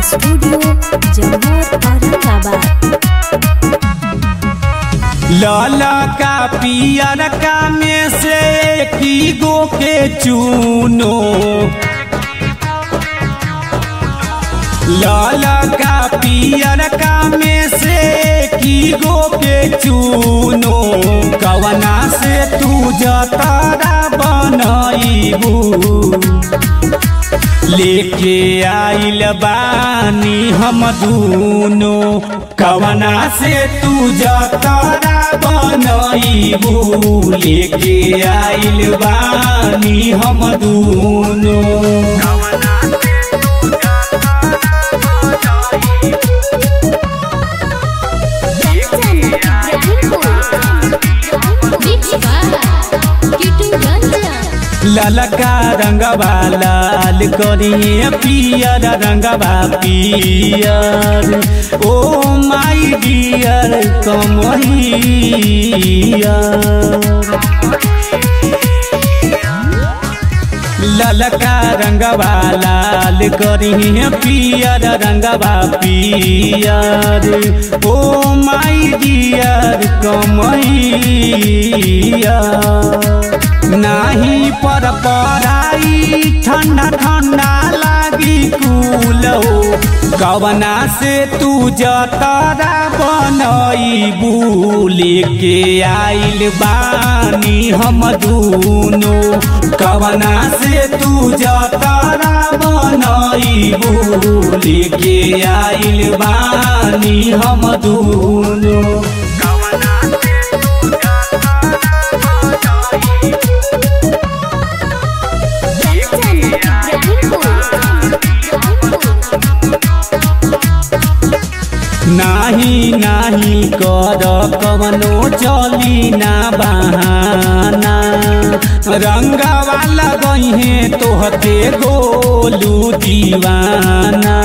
studio Jammu Aurangabad लाला का पियर का में से की गो के चूनो लाला का पियर का में से की गो के चूनो कवना से तू जतारा बनईबू लेके आइल बानी हम दूनो कवना से तू जतारा बनईबू लेके आइल बानी हम दूनो कंचन इब्राहिमपुर मिक्स बाय किटू रंजन ललका रंगवा लाल करिए पियर रंगवा पियर ओ माई डियर कमहिया ललका रंगवा लाल करिए पियर रंगवा पियर ओ माई डियर कमहिया नाही पर पराई ठंडा ठंडा लागी कूल हो कवना से तू जतरा बनईबू लेके आइल बानी हम दूनो कवना से तू जतरा बनईबू लेके आइल बानी हम दूनो कंचन इब्राहिमपुर नाही नाही कर कवनो चली ना बहाना रंगवा लगहे तोहते गोलू दीवाना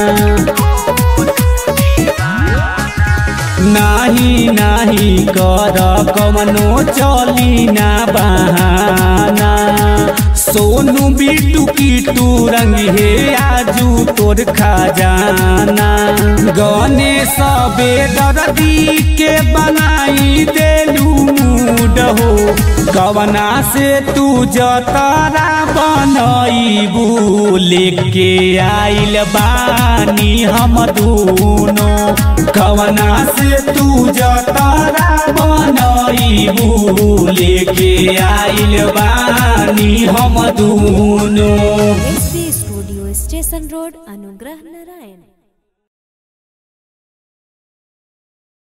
नाही नाही कर कवनो चली ना बहाना सोनू बिटू किटू रंग हे आजू तोर खजाना गणेश बेदर्दी के बनाई देलू मूड हो कवना से तू जतरा बनईबू लेके आइल बानी हम दूनो कवना से तू जतरा बनईबू लेके आइल बानी हम दूनो एसबी स्टूडियो स्टेशन रोड अनुग्रह नारायण